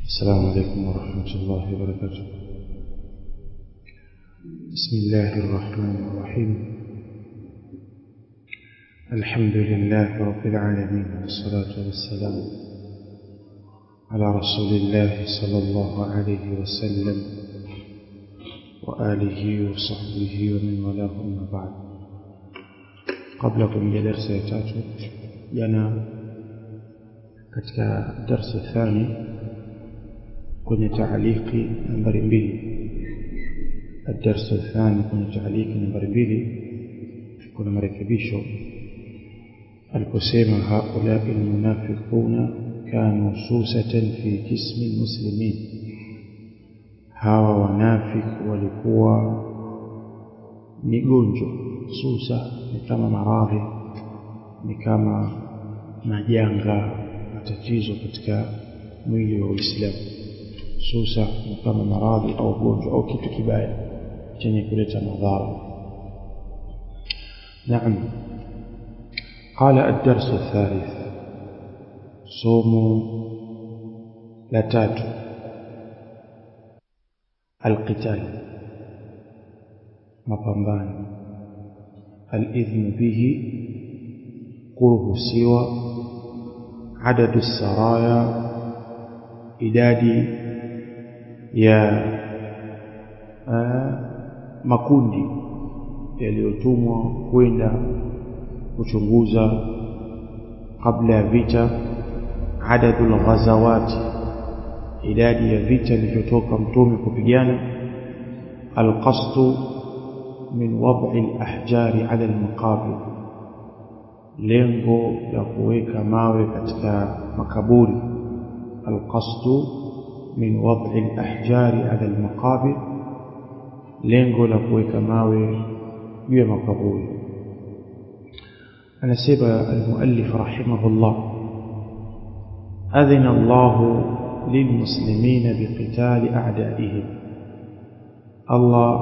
السلام عليكم ورحمة الله وبركاته بسم الله الرحمن الرحيم الحمد لله رب العالمين والصلاة والسلام على رسول الله صلى الله عليه وسلم وآله وصحبه ومن والاه أما بعد قبل كل درس يتاتو جنا katika darsa thani kwenye taaliki nambari mbili الدرس الثاني kwenye taaliki nambari mbili kuna marekebisho aliposema haula almunafiquna kanu susatan fi jismi almuslimin hawa wanafiki walikuwa ni gonjwa susa ni kama maradhi ni kama majanga matatizo katika mwili wa Uislamu susa ni kama maradhi au gonjwa au kitu kibaya chenye kuleta madhara نعم قال الدرس الثالث صوم لتات القتال mapambano الإذن به kuruhusiwa عدد السرايا idadi ya uh, makundi yaliyotumwa kwenda kuchunguza kabla ya vita adadul ghazawati idadi ya vita vilivyotoka mtume kupigana alqasdu min wad'i alahjari ala almaqabir lengo la kuweka mawe katika makaburi القصد من وضع الأحجار على المقابر lengo la kuweka mawe juu ya makaburi anasema almuallif rahimahullah adhina Allah lilmuslimin biqitali a'daihim Allah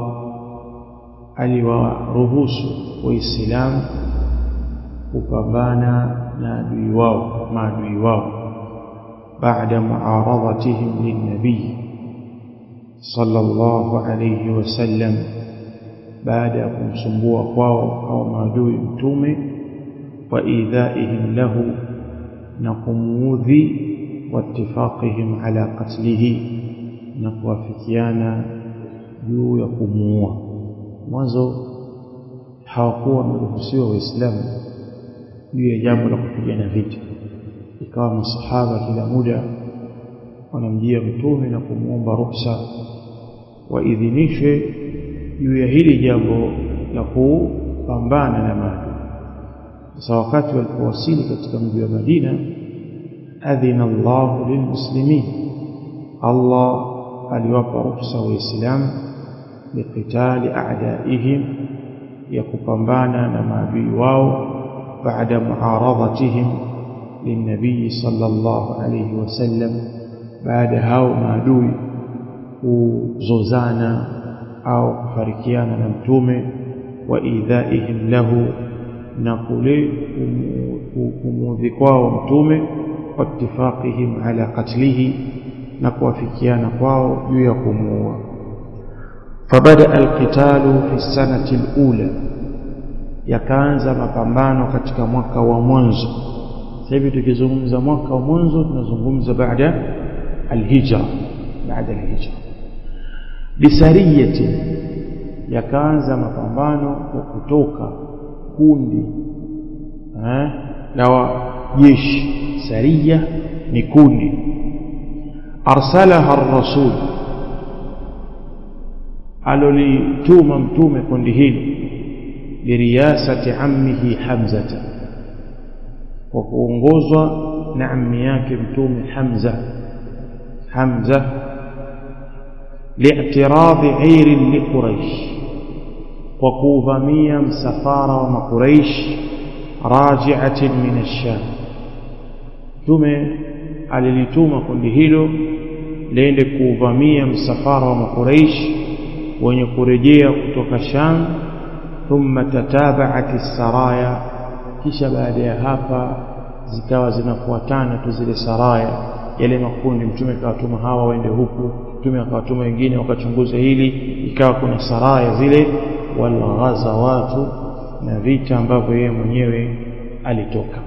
aliwaruhusu waislamu kupambana na adui wao maadui wao بعد معارضتهم للنبي صلى الله عليه وسلم بعد kumsumbua kwao au maadui mtume wa idhaihim lahu na kumuudhi wattifaqihim ala qatlihi na kuwafikiana juu ya kumuua mwanzo hawakuwa wameruhusiwa waislamu juu ya jambo la kupigana vita ikawa masahaba kila muda wanamjia mtume na kumwomba ruhusa waidhinishwe juu ya hili jambo la kupambana na maadui sasa wakati walipowasili katika mji wa Madina adhina Allah lilmuslimin Allah aliwapa ruhusa waislamu biqitali a'daihim ya kupambana na maadui wao baada muaradhatihim للنبي صلى الله عليه وسلم بعد hao maadui kuzozana au kufarikiana na mtume wa idhaihim lahu na kule kumudhi kwao mtume wattifaqihim ala qatlihi na kuwafikiana kwao juu ya kumuua fabada alqitalu fi sanati alula yakaanza mapambano katika mwaka wa mwanzo sasa hivi tukizungumza mwaka wa mwanzo tunazungumza baada alhijra baada alhijra bisariyati yakaanza mapambano kwa kutoka kundi eh la jeshi sariya ni kundi arsalaha ar-rasul alolituma mtume kundi hilo liriyasati ammihi hamzata kwa kuongozwa na ammi yake mtume Hamza Hamza li'tiradhi 'ir li Quraysh kwa kuvamia msafara wa makuraish raji'atin min ash-Sham mtume alilituma kundi hilo liende kuvamia msafara wa makuraish wenye kurejea kutoka Sham thumma tataba'at as-saraya kisha baada ya hapa zikawa zinafuatana tu zile saraya yale makundi mtume akawatuma hawa waende huku mtume akawatuma wengine wakachunguza hili ikawa kuna saraya zile walghazawatu na vita ambavyo yeye mwenyewe alitoka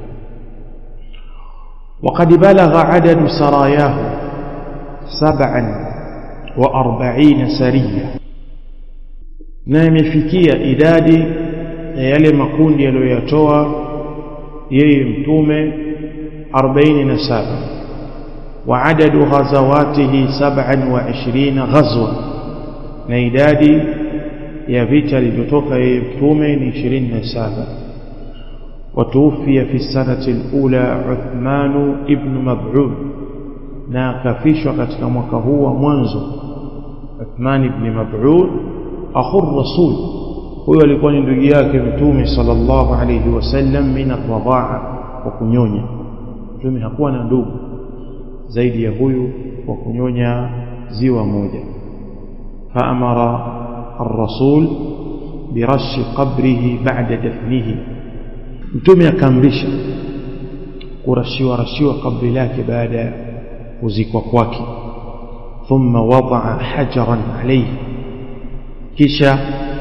وقد بلغ عدد سراياه سبعا وأربعين سرية na imefikia idadi ya yale makundi aliyoyatoa yeye mtume 47 wa adadu ghazawatihi 27 ghazwa na idadi ya vita alivyotoka yeye mtume ni 27 وتوفي في السنة الأولى عثمان ابن مبعون na akafishwa katika mwaka huu wa mwanzo Uthman ibn Mab'ud akhur rasul huyo alikuwa ni ndugu yake mtume sallallahu alayhi wasallam min ar-radha'a wa kunyonya mtume hakuwa na ndugu zaidi ya huyu wa kunyonya ziwa moja faamara ar-rasul birashi qabrihi ba'da dafnihi mtume akaamrisha kurashiwa rashiwa kabri lake baada ya kuzikwa kwake thumma wadaa hajaran alayhi kisha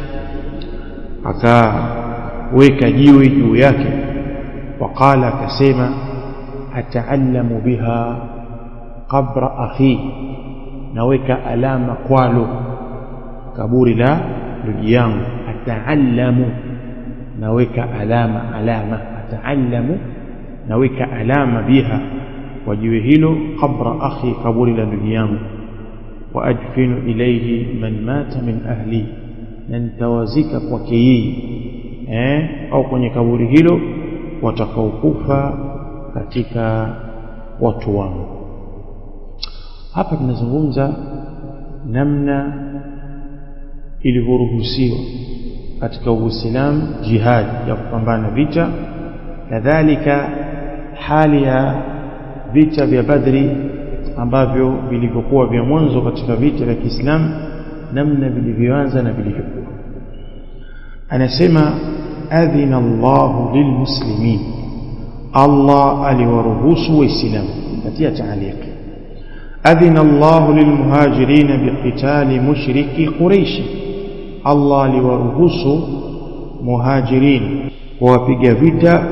akaweka jiwe juu yake waqala akasema ataallamu biha qabra akhi naweka alama kwalo kaburi la ndugu yangu ataallamu naweka alama alama ataallamu naweka alama biha kwa jiwe hilo qabra akhi kaburi la ndugu yangu wa adfinu ilayhi man mata min ahli na nitawazika kwake yeye eh au kwenye kaburi hilo watakaokufa katika watu wangu hapa tunazungumza namna ilivyoruhusiwa katika Uislamu jihad ya kupambana vita kadhalika hali ya vita vya Badri ambavyo vilivyokuwa vya mwanzo katika vita vya Kiislamu namna vilivyoanza na vilivyokuwa anasema adhina Allahu lilmuslimin Allah aliwaruhusu waislamu katia taaliki adhina Allahu lilmuhajirin biqitali mushriki quraish Allah aliwaruhusu muhajirin kuwapiga vita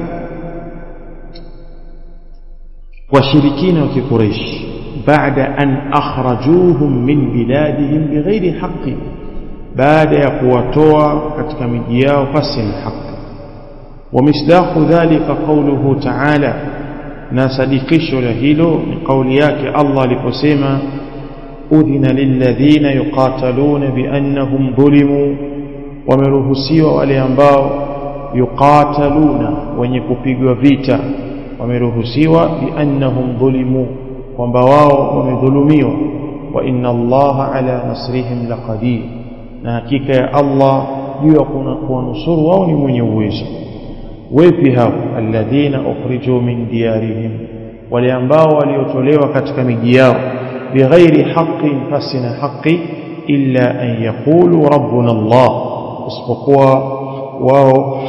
washirikina wa kiquraish baada an akhrajuhum min biladihim bighairi haqqi baada ya kuwatoa katika miji yao pasi na haki ومصداق ذلك قوله تعالى na sadikisho la hilo ni kauli yake Allah aliposema udhina lilladhina yuqataluna biannahum dhulimu wameruhusiwa wale ambao yuqataluna wenye kupigwa vita wameruhusiwa biannahum dhulimu kwamba wao wamedhulumiwa wa inna Allaha ala nasrihim laqadir na hakika ya Allah juu ya kuwanusuru wao ni mwenye uwezo wepi hao alladhina ukhriju min diyarihim wale ambao waliotolewa katika miji yao bighairi haqqin fasina haqqi illa an yaqulu rabbuna Allah isipokuwa wao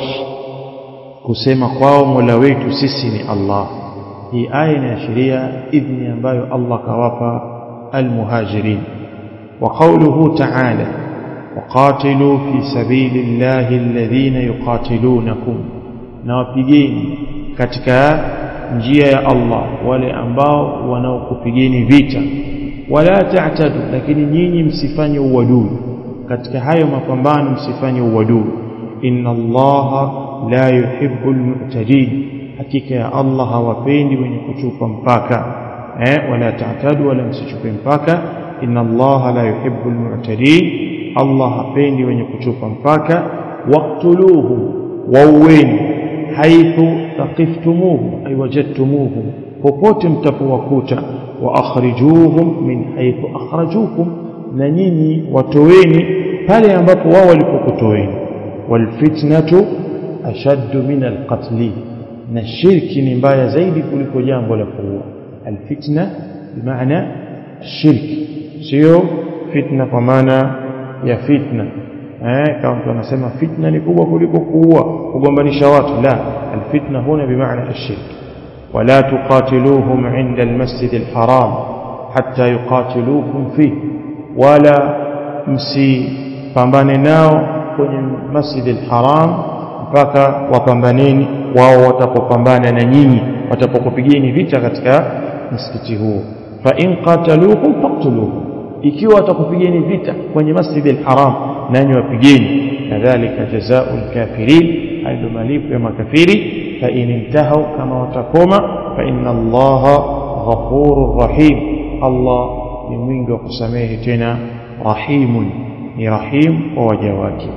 kusema kwao mola wetu sisi ni Allah hii aya inaashiria idhni ambayo Allah kawapa almuhajirin wa qawluhu ta'ala وقاتلوا في سبيل الله الذين يقاتلونكم na wapigeni katika njia ya Allah wale ambao wanaokupigeni vita wala ta'tadu lakini nyinyi msifanye uadui katika hayo mapambano msifanye uadui inna Allah la yuhibbul mu'tadin hakika ya Allah hawapendi wenye kuchupa mpaka eh wala ta'tadu wala msichupe mpaka inna Allah la yuhibbul mu'tadin Allah hapendi wenye kuchupa mpaka waqtuluhum wauweni haithu taqiftumuhum ay wajadtumuhum popote mtapowakuta wa akhrijuhum min haithu akhrajukum na nyinyi watoweni pale ambapo wao walipokutoweni walfitnatu ashaddu min alqatli na shirki ni mbaya zaidi kuliko jambo la kuua alfitna bimaana shirki sio fitna kwa maana ya fitna eh kama mtu anasema fitna ni kubwa kuliko kuua kugombanisha watu la alfitna huna bimaana ashirk ولا تقاتلوهم عند المسجد الحرام حتى يقاتلوكم فيه ولا msipambane nao kwenye masjid al-haram mpaka wapambaneni wao watapopambana na nyinyi watapokupigeni vita katika msikiti huo fa in qataluukum faqtuluhum ikiwa watakupigeni vita kwenye masjid al-haram nanyi wapigeni kadhalika jazaa'u al-kafirin hayo malipo ya makafiri fa in intahu kama watakoma fa inna allaha ghafurur rahim allah ni mwingi wa kusamehe tena rahimun ni rahim kwa waja wake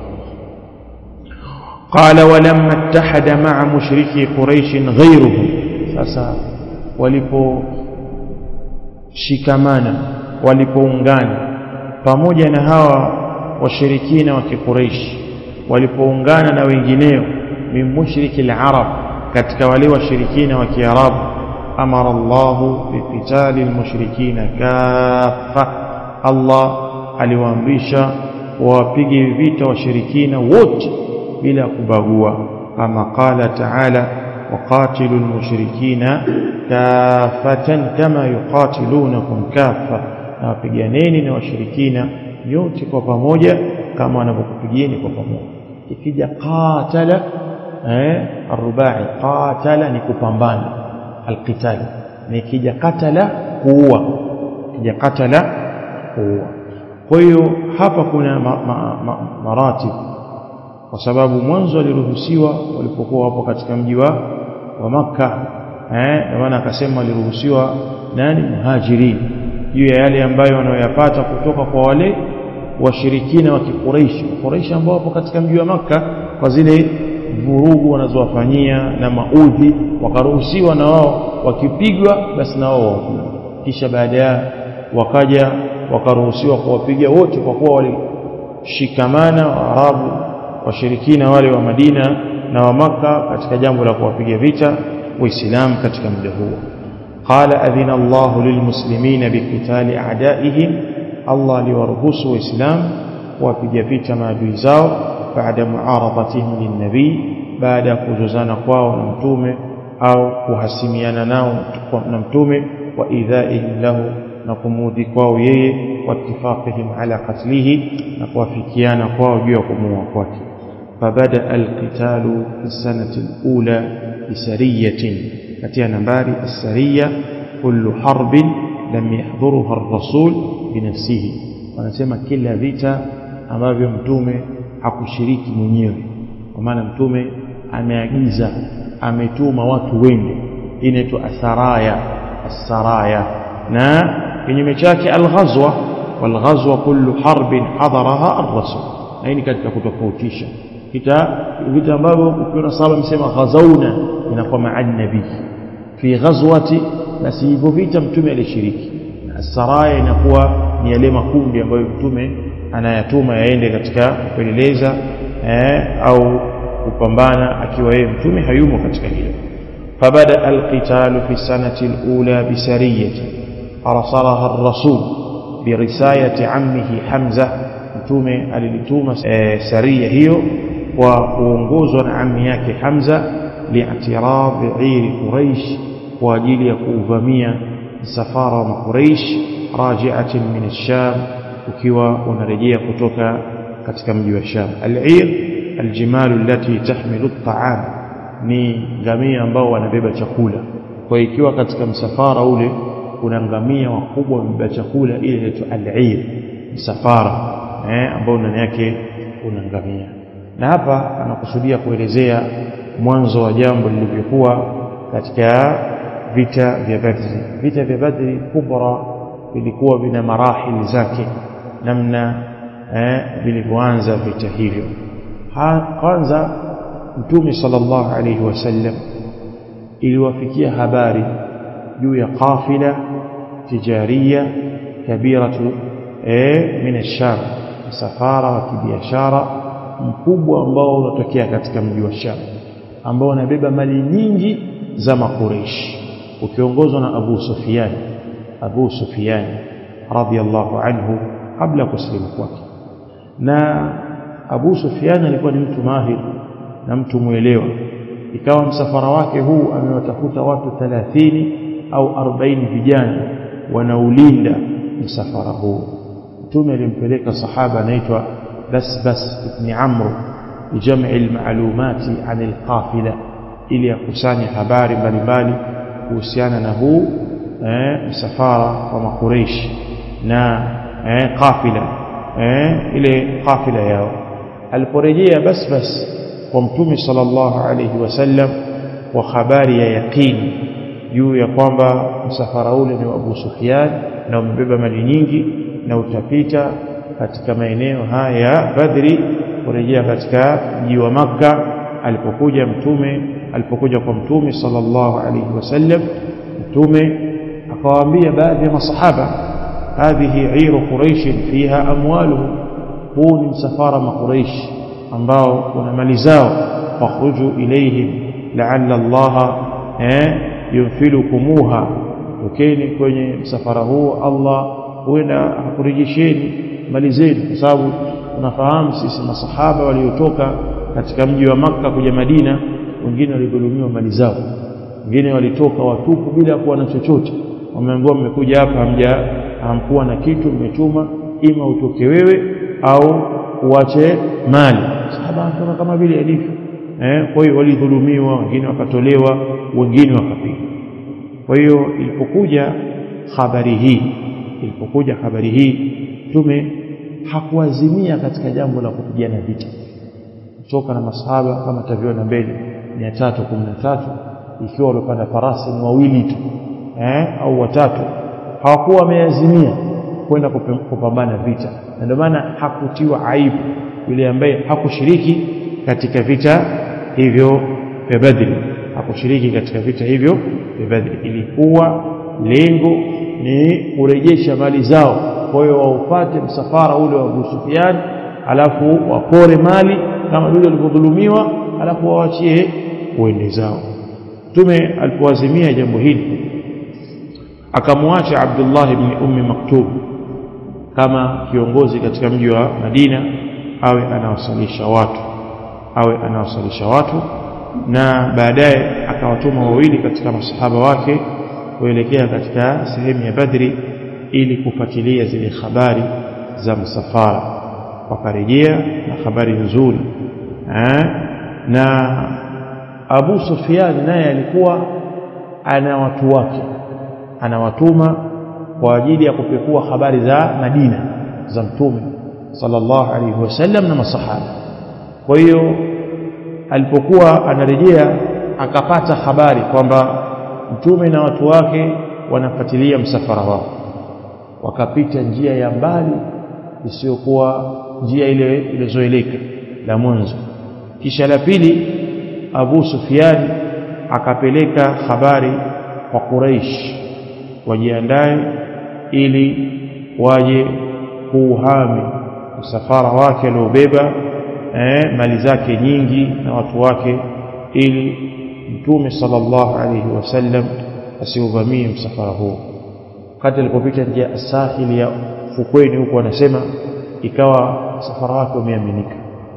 قال ولما اتحد مع مشركي قريش غيرهم sasa walipo shikamana walipoungana pamoja na hawa washirikina wa kiquraish walipoungana na wengineo min mushriki al-arab katika wale washirikina wa kiarabu amara Allah biqitali al-mushrikina kaffa Allah aliwaamrisha wawapige vita washirikina wote bila kubagua kama qala ta'ala وقاتلوا المشركين كافة كما يقاتلونكم كافة na wapiganeni na washirikina nyote kwa pamoja kama wanavyokupigieni kwa pamoja ikija qatala eh arubai qatala ni kupambana alqital na ikija qatala kuua ikija qatala kuua kwa hiyo hapa kuna ma, ma, ma, maratib kwa sababu mwanzo waliruhusiwa walipokuwa wapo katika mji wa wa Makka eh maana akasema waliruhusiwa nani muhajirin juu ya yale ambayo wanayoyapata kutoka kwa wale washirikina wa Quraysh Quraysh ambao wapo katika mji wa Makka kwa zile vurugu wanazowafanyia na maudhi wakaruhusiwa na wao wakipigwa basi na wao kisha baadaye wakaja wakaruhusiwa kuwapiga wote kwa kuwa walishikamana Waarabu washirikina wale wa Madina na wa Makka katika jambo la kuwapiga vita waislamu katika muda huo قال أذن الله للمسلمين بقتال أعدائهم الله لورهوس وإسلام وفي فيتا ما دويزاو بعد معارضتهم للنبي بعد كجزان قواو نمتومه أو كهسميانا ناو نمتومه وإيذائهم له نقمودي قواو يي واتفاقهم على قتله نقوافكيانا قواو جيوكم وقواتي فبدأ القتال في السنة الأولى بسرية katika nambari as-sariya kullu harbin lam yahdhuruha ar-rasul binafsihi wanasema kila vita ambavyo mtume hakushiriki mwenyewe kwa maana mtume ameagiza ametuma watu wende inaitwa asaraya as-saraya na kinyume chake al-ghazwa wal-ghazwa kullu harbin hadaraha ar-rasul na hii katika kutofautisha kita vita ambavyo ukiona sahaba msema ghazauna inakuwa ma'an nabii fi ghazwati basi hivyo vita mtume alishiriki saraya inakuwa ni yale makundi ambayo mtume anayatuma yaende katika kupeleleza eh, au kupambana akiwa yeye mtume hayumo katika hilo فبدا القتال في السنه الاولى بسريه ارسلها الرسول برسايه عمه حمزه mtume alilituma e, saria hiyo kwa kuongozwa na ammi yake Hamza li'tirad 'ir Quraysh kwa ajili ya kuuvamia msafara wa Quraysh raji'atin min ash-Sham ukiwa unarejea kutoka katika mji wa Sham al-'ir al-jimal allati tahmilu at-ta'am ni ngamia ambao wanabeba chakula kwa ikiwa katika msafara ule kuna ngamia wakubwa wamebeba chakula ile inaitwa al-'ir msafara eh, ambao ndani yake una ngamia na hapa anakusudia kuelezea mwanzo wa jambo lilivyokuwa katika vita vya Badri vita vya Badri kubra vilikuwa vina marahili zake namna eh, vilivyoanza vita hivyo kwanza mtume sallallahu alaihi wasallam iliwafikia habari juu ya qafila tijaria kabiratu eh, min ash-sham msafara wa kibiashara mkubwa ambao unatokea katika mji wa Sham ambao unabeba mali nyingi za makureishi ukiongozwa na Abu Sufyan Abu Sufyan radhiyallahu anhu kabla kusilimu kwake na Abu Sufyan alikuwa ni mtu mahir na mtu mwelewa ikawa msafara wake huu amewatafuta watu 30 au 40 vijana wanaulinda msafara huu mtume alimpeleka sahaba anaitwa Basbas ibn Amr bijam'i almalumati an alqafila ili akusanye habari mbalimbali kuhusiana na huu eh, msafara wa makureishi na eh, qafila eh, ile qafila yao aliporejea Basbas kwa mtume sallallahu alayhi wasallam kwa habari ya yaqini juu ya kwamba msafara ule ni wa Abu Sufyan na umebeba mali nyingi na utapita katika maeneo haya ya Badri kurejea katika mji wa Makka alipokuja mtume alipokuja kwa mtume sallallahu alayhi wasallam mtume akawaambia baadhi ya masahaba hadhihi iru quraish fiha amwaluhum huu ni msafara makuraish ambao kuna mali zao fakhruju ilayhim la'alla Allah eh yunfilukumuha tokeni kwenye msafara huu Allah huenda akurejesheni mali zenu kwa sababu tunafahamu sisi masahaba waliotoka katika mji wa Makka kuja Madina wengine walidhulumiwa mali zao wengine walitoka watupu bila kuwa na chochote wameambiwa mmekuja hapa hamja hamkuwa na kitu mmechuma ima utoke wewe au uache mali sahaba anatoka kama vile alivyo eh kwa hiyo walidhulumiwa wengine wakatolewa wengine wakapigwa kwa hiyo ilipokuja habari hii ilipokuja habari hii tume hakuazimia katika jambo la kupigana vita kutoka na masahaba kama taviona mbele 313 ikiwa walipanda farasi ni wawili tu eh au watatu hawakuwa wameazimia kwenda kupambana vita na ndio maana hakutiwa aibu yule ambaye hakushiriki katika vita hivyo vya Badri hakushiriki katika vita hivyo vya Badri ilikuwa lengo ni kurejesha mali zao kwa hiyo waupate msafara ule wa Abu Sufyan alafu wapore mali kama vile walivyodhulumiwa alafu waachie uende zao Mtume alipoazimia jambo hili akamwacha Abdullah ibn Ummi Maktub kama kiongozi katika mji wa Madina awe anawasalisha watu awe anawasalisha watu na baadaye akawatuma wawili katika masahaba wake kuelekea katika sehemu ya Badri ili kufuatilia zile habari za msafara wakarejea na habari nzuri na Abu Sufyan naye alikuwa ana watu wake anawatuma kwa ajili ya kupekua habari za Madina za Mtume sallallahu alaihi wasallam na masahaba kwa hiyo alipokuwa anarejea akapata habari kwamba mtume na watu wake wanafuatilia msafara wao wakapita njia ya mbali isiyokuwa njia ile ilizoeleka la mwanzo kisha la pili Abu Sufyan akapeleka habari kwa Quraish wajiandae ili waje kuuhami msafara wake aliobeba eh, mali zake nyingi na watu wake ili mtume sallallahu alayhi wasallam asiuvamie msafara huo wakati alipopita njia sahili ya fukweni huko anasema ikawa msafara wake umeaminika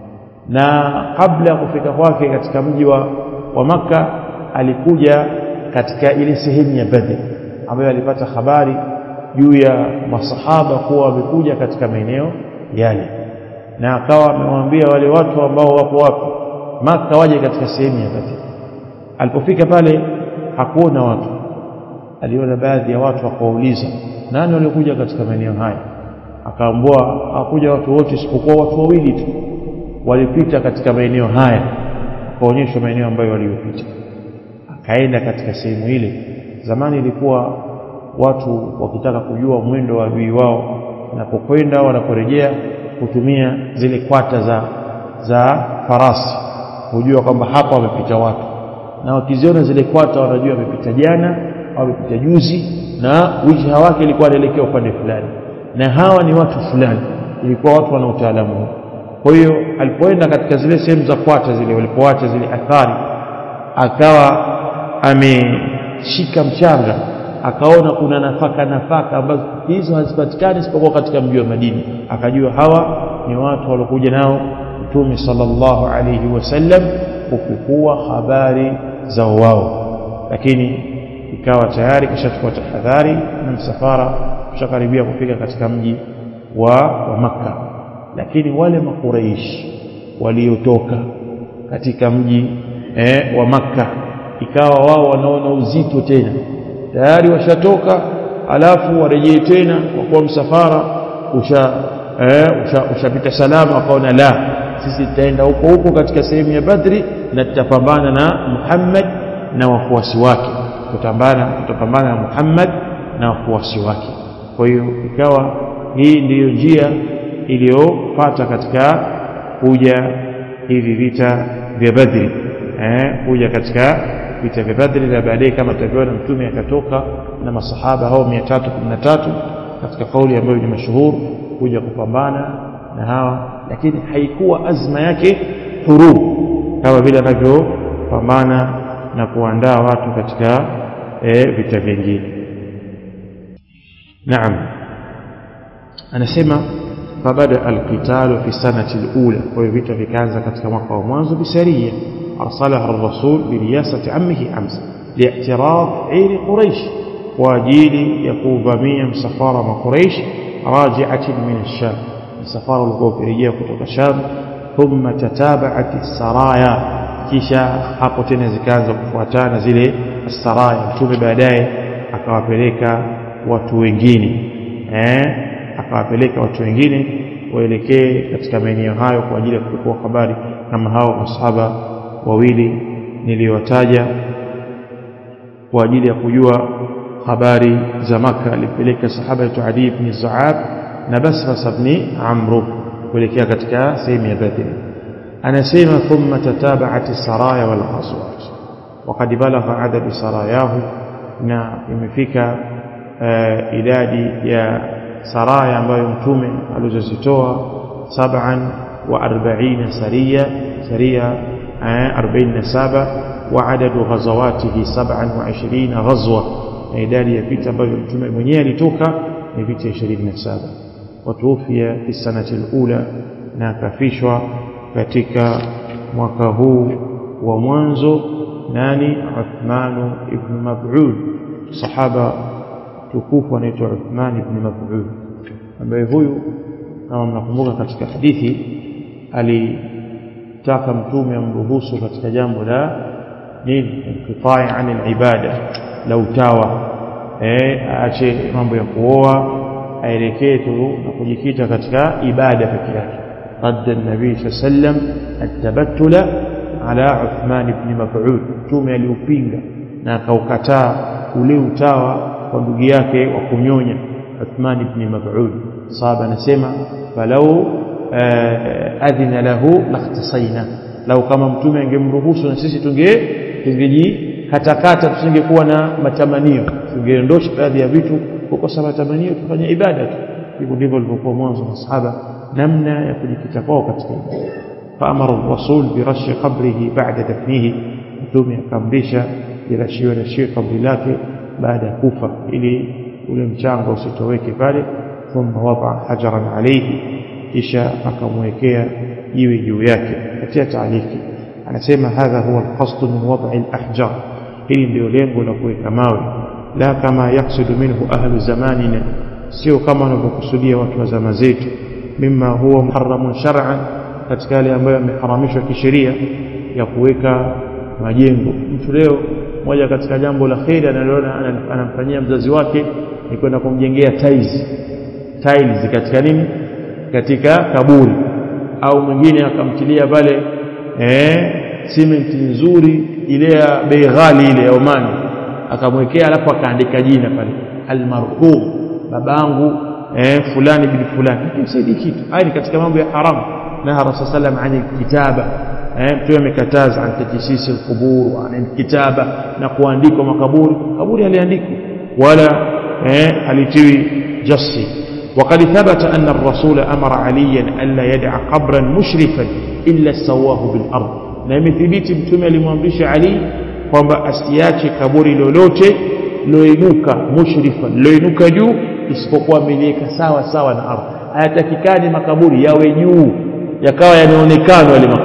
na kabla ya kufika kwake katika mji wa, wa maka alikuja katika ile sehemu ya Badr ambayo alipata habari juu ya masahaba kuwa wamekuja katika maeneo yale na akawa amewaambia wale watu ambao wapo wapi maka waje katika sehemu ya Badr alipofika pale hakuona watu aliona baadhi ya watu akawauliza nani waliokuja katika maeneo haya akaambua hakuja watu wote isipokuwa watu wawili tu walipita katika maeneo haya akaonyeshwa maeneo ambayo waliyopita akaenda katika sehemu ile zamani ilikuwa watu wakitaka kujua mwendo wa adui wao wanapokwenda wanaporejea kutumia zile kwata za za farasi kujua kwamba hapa wamepita watu na wakiziona zile kwata wanajua wamepita jana wamepita juzi na wijha wake ilikuwa anaelekea upande fulani na hawa ni watu fulani ilikuwa watu wana utaalamu kwa hiyo alipoenda katika zile sehemu za kwata zile walipoacha zile athari akawa ameshika mchanga akaona kuna nafaka nafaka ambazo hizo hazipatikani isipokuwa katika mji wa Madina akajua hawa ni watu waliokuja nao Mtume sallallahu alayhi wasallam kufukua habari za wao lakini ikawa tayari kishachukua tahadhari na msafara ushakaribia kufika katika mji wa, wa Makka lakini wale makuraishi waliotoka katika mji eh, wa Makka ikawa wao wanaona uzito tena tayari washatoka alafu warejee tena kwa kuwa msafara usha eh, ushapita usha salama wakaona la sisi tutaenda huko huko katika sehemu ya Badri na tutapambana na Muhammad na wafuasi wake tutapambana tutapambana na Muhammad na wafuasi wake kwa hiyo ikawa hii ndiyo njia iliyopata katika kuja hivi vita vya Badri eh, kuja katika vita vya Badri na baadaye kama tutavyoona mtume akatoka na masahaba hao 313 katika kauli ambayo ni mashuhuri kuja kupambana na hawa lakini haikuwa azma yake hurub kama vile anavyopambana na kuandaa watu katika e, vita vingine naam anasema fabada alqitalu fi sanati alula kwa hiyo vita vikaanza katika mwaka wa mwanzo bisaria arsalaha الرسول برياسة عمه حمزة لاعتراض عير قريش واجيل يقوبامية مسفارة من قريش راجعة من الشام مسفارة الغوفرية كتب الشام ثم تتابعت السرايا kisha hapo tena zikaanza kufuatana zile saraya mtume baadaye akawapeleka watu wengine eh akawapeleka watu wengine waelekee katika maeneo hayo kwa ajili ya kuchukua habari kama hao masahaba wawili niliwataja kwa ajili ya kujua habari za Maka alipeleka sahaba yetu Adi ibn Zaab na Basras ibn Amr kuelekea katika sehemu ya Badr anasema thumma tatabaat saraya wal ghazwat وقد بلغ عدد سراياه na imefika uh, idadi ya saraya ambayo mtume alizozitoa 47 saria saria 47 وعدد غزواته 27 غزوه na idadi ya vita ambavyo mtume mwenyewe alitoka ni vita 27 watuufia fi sanati alula na akafishwa katika mwaka huu wa mwanzo nani Uthman ibn Mab'ud sahaba tukufu anaitwa Uthman ibn Mab'ud ambaye huyu kama mnakumbuka katika hadithi alitaka mtume amruhusu katika jambo la nini inqitai an ibada la utawa eh aache mambo ya kuoa aelekee tu na kujikita katika ibada peke yake رد النبي صلى الله عليه وسلم التبتل على عثمان بن مفعول mtume aliupinga na akaukataa ule utawa kwa ndugu yake wa kunyonya Uthman ibn Maf'ud sahaba anasema falau adhina lahu lakhtasaina lau kama mtume angemruhusu na sisi tunge tungejikatakata tusingekuwa na matamanio tungeondosha baadhi ya vitu kukosa matamanio tufanye ibada tu hivyo ndivyo walivyokuwa mwanzo masahaba namna ya kujikita kwao katika ibada faamara rasul birashi qabrihi ba'da dafnihi mtume akamrisha irashiwe rashiwe kabri lake baada ya kufa ili ule mchanga usitoweke pale thumma wada hajaran alayhi kisha akamwekea jiwe juu yake katia taaliki anasema hadha huwa alqasd min wad'i alahjar hili ndio lengo la kuweka mawe la kama yaksudu minhu ahlu zamanina sio kama wanavyokusudia watu wa zama zetu mima huwa muharramun shar'an katika yale ambayo yameharamishwa kisheria ya kuweka majengo mtu leo moja katika jambo la kheri analiona anamfanyia mzazi wake ni kwenda kumjengea tiles tiles katika nini katika kaburi au mwingine akamtilia pale eh simenti nzuri ile ya bei ghali ile ya Omani akamwekea alafu akaandika jina pale almarhum babangu eh fulani bin fulani kimsaidi kitu haya ni katika mambo ya haramu naha rasul sallam ani kitaba eh mtume amekataza an tajisisi alqubur wa an kitaba na kuandikwa makaburi kaburi aliandikwa wala eh alitiwi jassi وقد ثبت أن الرسول أمر عليا ألا يدع قبرا مشرفا إلا سواه بالأرض na imethibiti mtume alimwamrisha Ali kwamba asiache kaburi lolote loinuka mushrifa loinuka juu isipokuwa ameliweka sawa sawa na ardhi hayatakikani makaburi yawe juu yakawa yanaonekana yale makaburi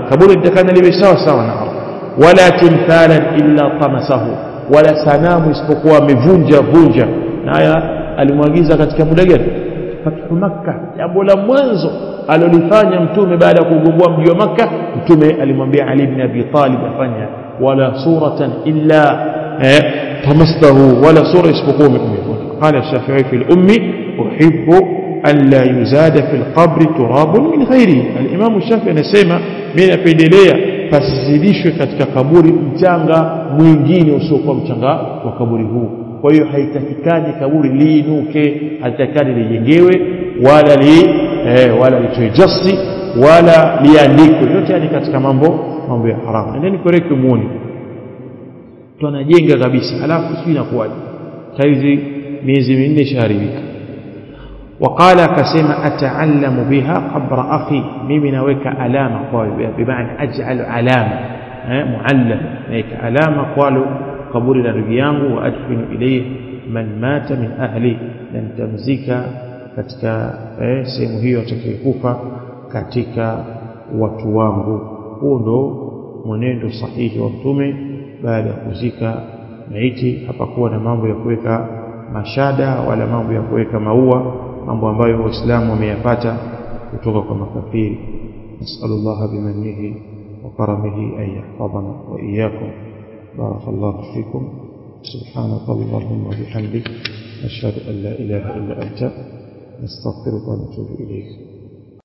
kaburi litakana liwe sawa sawa na ardhi wala timthalan illa tamasahu wala sanamu isipokuwa amevunja vunja na haya alimwagiza katika muda gani fathu makka jambo la mwanzo alolifanya mtume baada ya kugomboa mji wa makka mtume alimwambia ali ibn abi talib afanya wala suratan illa eh, tamastahu wala sura isipokuwa umevunja qala shafi'i fi al-ummi uhibbu an la yuzada fi al-qabri turabun min ghairi al-imam shafi'i anasema mimi napendelea pasizidishwe katika kaburi mchanga mwingine usiokuwa mchanga wa kaburi huu kwa hiyo haitakikani kaburi liinuke haitakikani lijengewe wala li eh, wala litoe jasti wala liandikwe yote yani katika mambo mambo ya haramu endeni koreke muone tunajenga kabisa alafu sijui inakuwaje saizi miezi minne ishaharibika وقال كسيما أتعلم بها قبر أخي ممن نويك علامة قال بمعنى أجعل علامة معلم نيك علامة قالوا قبول نرجيانه وأدفن إليه من مات من أهلي لن تمزيك katika eh, sehemu hiyo atakayekufa katika watu wangu huu ndo mwenendo sahihi wa mtume baada ya kuzika maiti hapakuwa na mambo ya kuweka mashada wala mambo ya kuweka maua mambo ambayo waislamu wameyapata kutoka kwa makafiri nasallallahu bimanihi wa karamihi an yahfadhana wa iyyakum barakallahu fikum سبحانك اللهم وبحمدك نشهد أن لا إله إلا أنت نستغفرك ونتوب إليك